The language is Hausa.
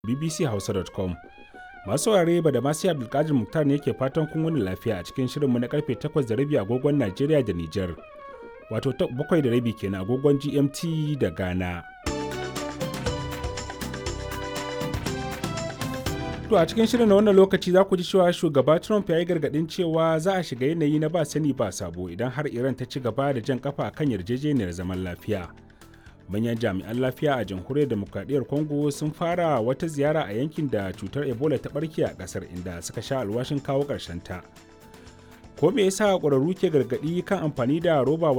bbchausa.com masu saurare ba da masu abdulkadir muktar ne ke fatan kun wani lafiya a cikin shirinmu na karfe 8 da rabi agogon najeriya da niger wato 7 da rabi kenan agogon gmt da ghana to a cikin shirin na wannan lokaci za ku ji cewa shugaba trump ya yi gargadin cewa za a shiga yanayi na ba sani ba sabo idan har iran ta ci gaba da jan kafa kan yarjejeniyar zaman lafiya manyan jami'an lafiya a jamhuriyar demokradiyyar congo sun fara wata ziyara a yankin da cutar ebola ta barke a kasar inda suka sha alwashin kawo ta ko me yasa ƙwararru ke gargaɗi kan amfani da roba